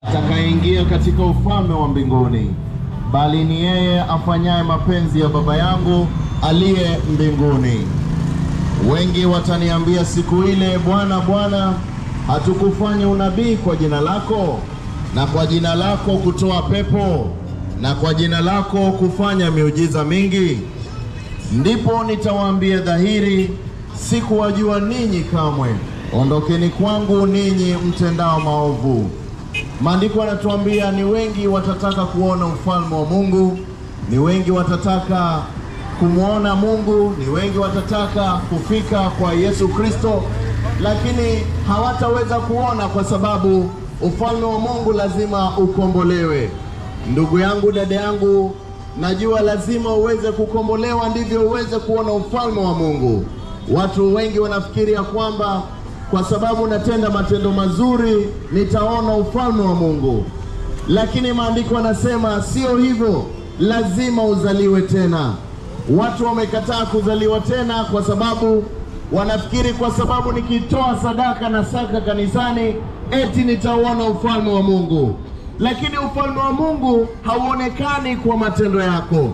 atakayeingia katika ufalme wa mbinguni, bali ni yeye afanyaye mapenzi ya Baba yangu aliye mbinguni. Wengi wataniambia siku ile, Bwana, Bwana, hatukufanya unabii kwa jina lako, na kwa jina lako kutoa pepo, na kwa jina lako kufanya miujiza mingi? Ndipo nitawaambia dhahiri, sikuwajua ninyi kamwe, ondokeni kwangu ninyi mtendao maovu. Maandiko yanatuambia ni wengi watataka kuona ufalme wa Mungu, ni wengi watataka kumwona Mungu, ni wengi watataka kufika kwa Yesu Kristo, lakini hawataweza kuona kwa sababu ufalme wa Mungu lazima ukombolewe. Ndugu yangu, dada yangu, najua lazima uweze kukombolewa ndivyo uweze kuona ufalme wa Mungu. Watu wengi wanafikiri ya kwamba kwa sababu natenda matendo mazuri nitaona ufalme wa Mungu, lakini maandiko yanasema sio hivyo, lazima uzaliwe tena. Watu wamekataa kuzaliwa tena kwa sababu wanafikiri kwa sababu nikitoa sadaka na saka kanisani eti nitauona ufalme wa Mungu, lakini ufalme wa Mungu hauonekani kwa matendo yako.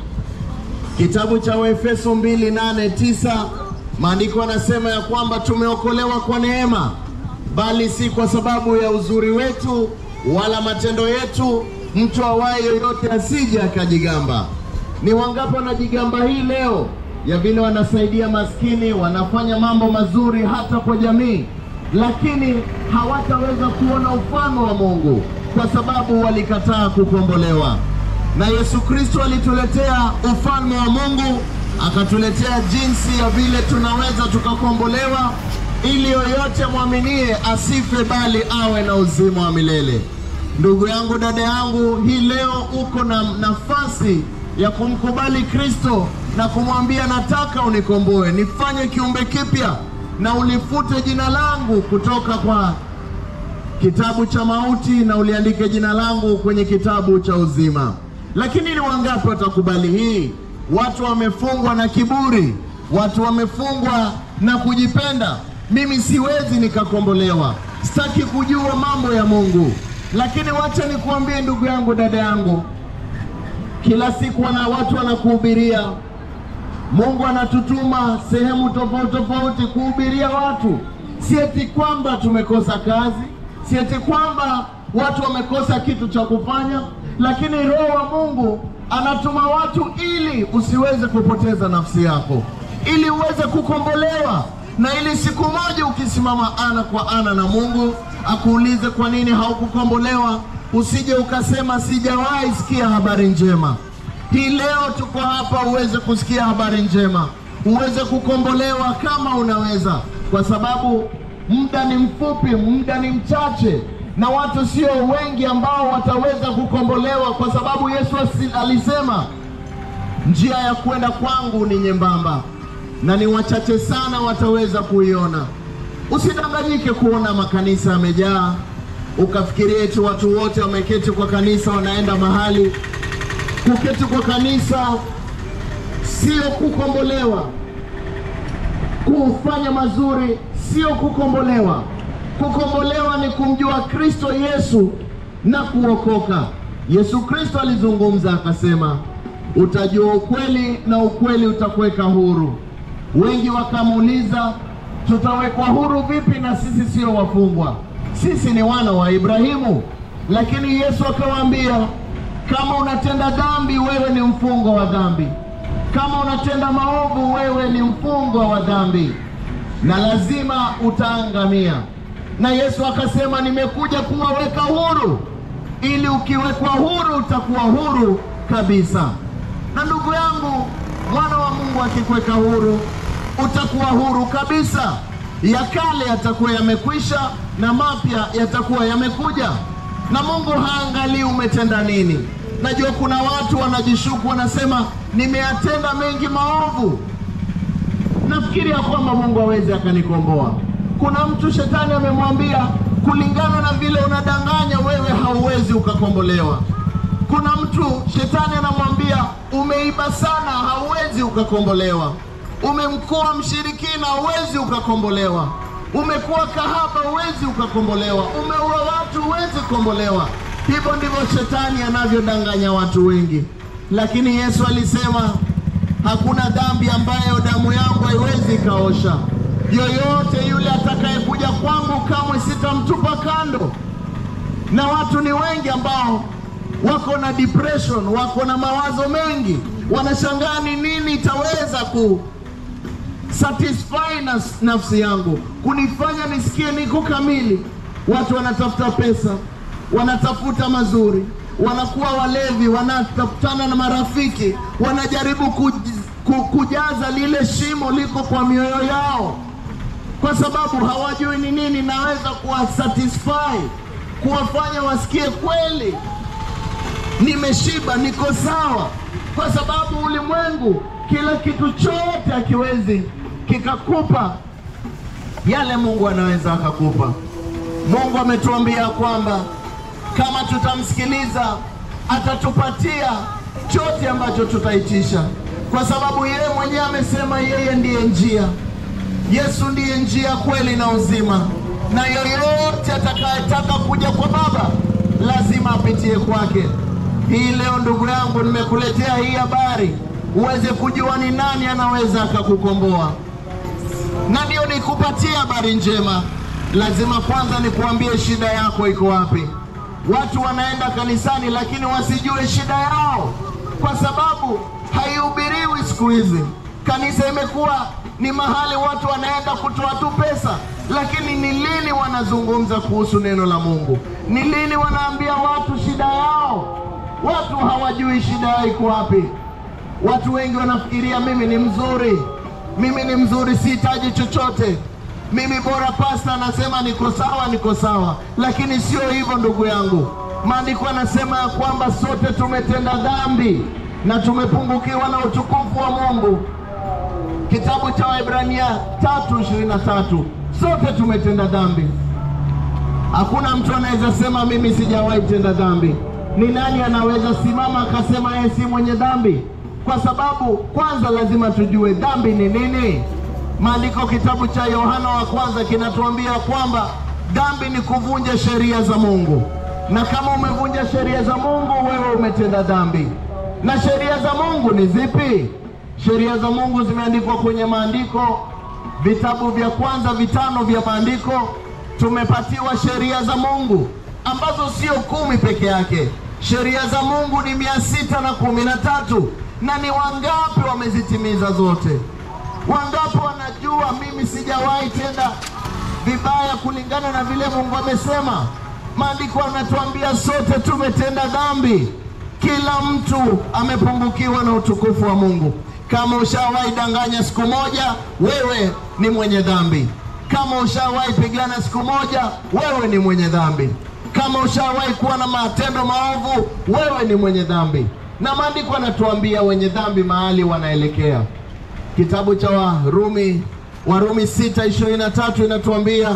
Kitabu cha Waefeso 2:8-9 maandiko yanasema ya kwamba tumeokolewa kwa neema, bali si kwa sababu ya uzuri wetu wala matendo yetu, mtu awaye yoyote asije akajigamba. Ni wangapi wanajigamba hii leo ya vile wanasaidia maskini, wanafanya mambo mazuri hata kwa jamii, lakini hawataweza kuona ufalme wa Mungu kwa sababu walikataa kukombolewa. Na Yesu Kristo alituletea ufalme wa Mungu, akatuletea jinsi ya vile tunaweza tukakombolewa, ili yoyote mwaminie asife, bali awe na uzima wa milele. Ndugu yangu, dada yangu, hii leo uko na nafasi ya kumkubali Kristo na kumwambia nataka unikomboe, nifanye kiumbe kipya, na ulifute jina langu kutoka kwa kitabu cha mauti na uliandike jina langu kwenye kitabu cha uzima. Lakini ni wangapi watakubali hii? Watu wamefungwa na kiburi, watu wamefungwa na kujipenda. Mimi siwezi nikakombolewa, sitaki kujua mambo ya Mungu. Lakini wacha nikuambie ndugu yangu, dada yangu, kila siku wana watu wanakuhubiria. Mungu anatutuma sehemu tofauti tofauti kuhubiria watu. Si eti kwamba tumekosa kazi, si eti kwamba watu wamekosa kitu cha kufanya, lakini Roho wa Mungu anatuma watu ili usiweze kupoteza nafsi yako, ili uweze kukombolewa, na ili siku moja ukisimama ana kwa ana na Mungu akuulize kwa nini haukukombolewa, usije ukasema sijawahi sikia habari njema. Hii leo tuko hapa uweze kusikia habari njema, uweze kukombolewa kama unaweza, kwa sababu muda ni mfupi, muda ni mchache, na watu sio wengi ambao wataweza kukombolewa, kwa sababu Yesu alisema njia ya kwenda kwangu ni nyembamba na ni wachache sana wataweza kuiona. Usidanganyike kuona makanisa yamejaa ukafikiria eti watu wote wameketi kwa kanisa wanaenda mahali. Kuketi kwa kanisa sio kukombolewa. Kufanya mazuri sio kukombolewa. Kukombolewa ni kumjua Kristo Yesu na kuokoka. Yesu Kristo alizungumza akasema, utajua ukweli na ukweli utakuweka huru. Wengi wakamuuliza, tutawekwa huru vipi na sisi sio wafungwa? Sisi ni wana wa Ibrahimu. Lakini Yesu akawaambia, kama unatenda dhambi, wewe ni mfungwa wa dhambi. Kama unatenda maovu, wewe ni mfungwa wa dhambi, na lazima utaangamia. Na Yesu akasema, nimekuja kuwaweka huru, ili ukiwekwa huru utakuwa huru kabisa. Na ndugu yangu, mwana wa Mungu akikuweka huru, utakuwa huru kabisa. Ya kale yatakuwa yamekwisha na mapya yatakuwa yamekuja, na Mungu haangalii umetenda nini. Najua kuna watu wanajishuku, wanasema nimeyatenda mengi maovu, nafikiri ya kwamba Mungu hawezi akanikomboa. Kuna mtu shetani amemwambia kulingana na vile unadanganya wewe hauwezi ukakombolewa. Kuna mtu shetani anamwambia umeiba sana, hauwezi ukakombolewa. Umemkoa mshirikina, hauwezi ukakombolewa. Umekuwa kahaba, huwezi ukakombolewa. Umeua watu, huwezi kukombolewa. Hivyo ndivyo shetani anavyodanganya watu wengi, lakini Yesu alisema hakuna dhambi ambayo damu yangu haiwezi ikaosha. Yoyote yule atakayekuja kwangu, kamwe sitamtupa kando. Na watu ni wengi ambao wako na depression, wako na mawazo mengi, wanashangaa ni nini itaweza ku satisfy na nafsi yangu, kunifanya nisikie niko kamili. Watu wanatafuta pesa, wanatafuta mazuri, wanakuwa walevi, wanatafutana na marafiki, wanajaribu kuj, ku, kujaza lile shimo liko kwa mioyo yao, kwa sababu hawajui ni nini naweza kuwa satisfy, kuwafanya wasikie kweli nimeshiba, niko sawa, kwa sababu ulimwengu kila kitu chote akiwezi kikakupa yale Mungu anaweza akakupa. Mungu ametuambia kwamba kama tutamsikiliza atatupatia chote ambacho tutaitisha, kwa sababu yeye mwenyewe amesema yeye ndiye njia. Yesu ndiye njia, kweli na uzima, na yoyote atakayetaka kuja kwa Baba lazima apitie kwake. Hii leo ndugu yangu, nimekuletea hii habari uweze kujua ni nani anaweza akakukomboa, na ndio nikupatie habari njema. Lazima kwanza nikuambie shida yako iko wapi. Watu wanaenda kanisani lakini wasijue shida yao, kwa sababu haihubiriwi siku hizi. Kanisa imekuwa ni mahali watu wanaenda kutoa tu pesa, lakini ni lini wanazungumza kuhusu neno la Mungu? Ni lini wanaambia watu shida yao? Watu hawajui shida yao iko wapi. Watu wengi wanafikiria mimi ni mzuri, mimi ni mzuri, sihitaji chochote, mimi bora pasta anasema niko sawa, niko sawa. Lakini sio hivyo ndugu yangu. Maandiko anasema ya kwamba sote tumetenda dhambi na tumepungukiwa na utukufu wa Mungu. Kitabu cha Waebrania tatu ishirini na tatu sote tumetenda dhambi. Hakuna mtu anaweza sema mimi sijawahi tenda dhambi. Ni nani anaweza simama akasema yeye si mwenye dhambi? Kwa sababu kwanza lazima tujue dhambi ni nini. Maandiko kitabu cha Yohana wa kwanza kinatuambia kwamba dhambi ni kuvunja sheria za Mungu, na kama umevunja sheria za Mungu, wewe umetenda dhambi. Na sheria za Mungu ni zipi? Sheria za Mungu zimeandikwa kwenye maandiko, vitabu vya kwanza vitano vya maandiko. Tumepatiwa sheria za Mungu ambazo sio kumi peke yake. Sheria za Mungu ni mia sita na kumi na tatu na ni wangapi wamezitimiza zote? Wangapi wanajua mimi sijawahi tenda vibaya kulingana na vile Mungu amesema? Maandiko yanatuambia sote tumetenda dhambi, kila mtu amepungukiwa na utukufu wa Mungu. Kama ushawahi danganya siku moja, wewe ni mwenye dhambi. Kama ushawahi pigana siku moja, wewe ni mwenye dhambi. Kama ushawahi kuwa na matendo maovu, wewe ni mwenye dhambi. Na maandiko yanatuambia wenye dhambi mahali wanaelekea. Kitabu cha Warumi, Warumi sita ishirini na tatu inatuambia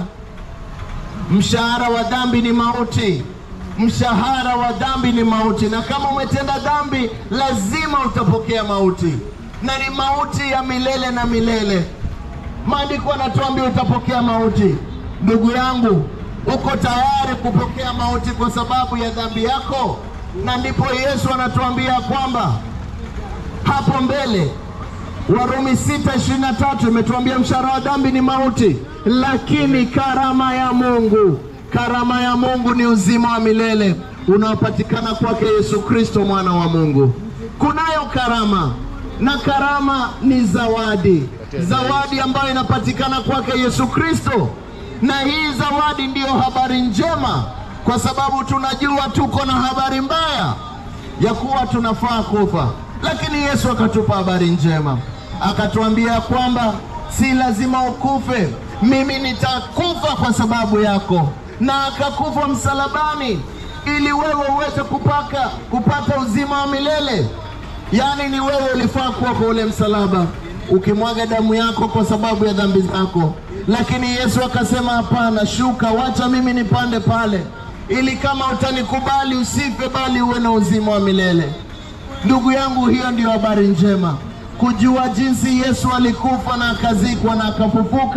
mshahara wa dhambi ni mauti, mshahara wa dhambi ni mauti, na kama umetenda dhambi lazima utapokea mauti, na ni mauti ya milele na milele. Maandiko yanatuambia utapokea mauti. Ndugu yangu, uko tayari kupokea mauti kwa sababu ya dhambi yako? Na ndipo Yesu anatuambia kwamba hapo mbele Warumi 6:23 imetuambia mshahara wa dhambi ni mauti, lakini karama ya Mungu, karama ya Mungu ni uzima wa milele unaopatikana kwake Yesu Kristo mwana wa Mungu. Kunayo karama na karama ni zawadi, zawadi ambayo inapatikana kwake Yesu Kristo, na hii zawadi ndiyo habari njema, kwa sababu tunajua tuko na habari mbaya ya kuwa tunafaa kufa, lakini Yesu akatupa habari njema, akatuambia kwamba si lazima ukufe, mimi nitakufa kwa sababu yako, na akakufa msalabani ili wewe uweze kupaka kupata uzima wa milele. Yaani ni wewe ulifaa kuwa kwa ule msalaba ukimwaga damu yako kwa sababu ya dhambi zako, lakini Yesu akasema hapana, shuka, wacha mimi nipande pale, ili kama utanikubali usife, bali uwe na uzima wa milele. Ndugu yangu, hiyo ndiyo habari njema, kujua jinsi Yesu alikufa na akazikwa na akafufuka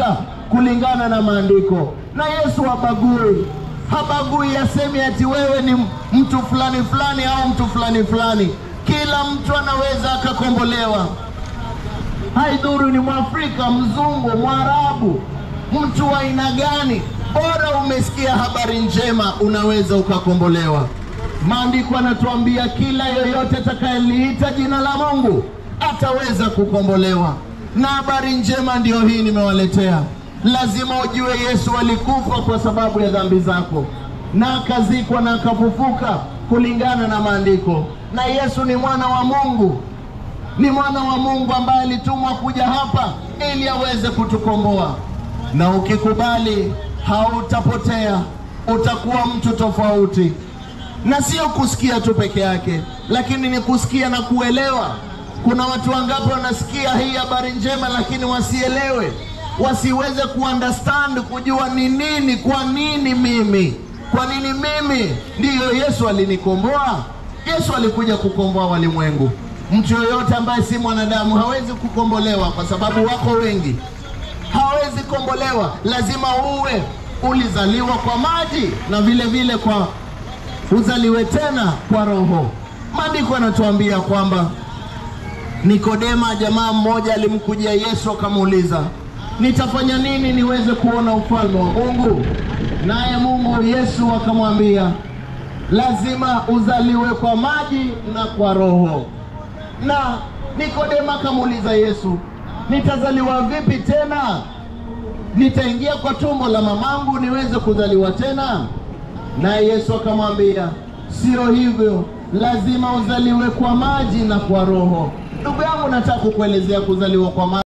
kulingana na maandiko. Na Yesu habagui, habagui, asemi ati wewe ni mtu fulani fulani au mtu fulani fulani. Kila mtu anaweza akakombolewa, haidhuru ni Mwafrika, Mzungu, Mwarabu, mtu wa aina gani, bora umesikia habari njema, unaweza ukakombolewa. Maandiko yanatuambia kila yoyote atakayeliita jina la Mungu ataweza kukombolewa, na habari njema ndiyo hii nimewaletea. Lazima ujue Yesu alikufa kwa sababu ya dhambi zako, na akazikwa na akafufuka kulingana na maandiko, na Yesu ni mwana wa Mungu ni mwana wa Mungu ambaye alitumwa kuja hapa ili aweze kutukomboa. Na ukikubali, hautapotea, utakuwa mtu tofauti, na sio kusikia tu peke yake, lakini ni kusikia na kuelewa. Kuna watu wangapi wanasikia hii habari njema, lakini wasielewe, wasiweze kuunderstand, kujua ni nini, kwa nini mimi, kwa nini mimi? Ndiyo, Yesu alinikomboa. Yesu alikuja kukomboa walimwengu. Mtu yoyote ambaye si mwanadamu hawezi kukombolewa, kwa sababu wako wengi, hawezi kombolewa. Lazima uwe ulizaliwa kwa maji na vile vile kwa uzaliwe tena kwa Roho. Maandiko yanatuambia kwamba Nikodema, jamaa mmoja alimkujia Yesu akamuuliza, nitafanya nini niweze kuona ufalme wa Mungu? Naye Mungu Yesu akamwambia, lazima uzaliwe kwa maji na kwa Roho. Na Nikodema akamuuliza Yesu, nitazaliwa vipi tena? Nitaingia kwa tumbo la mamangu niweze kuzaliwa tena? Naye Yesu akamwambia, sio hivyo, lazima uzaliwe kwa maji na kwa Roho. Ndugu yangu, nataka kukuelezea kuzaliwa kwa maji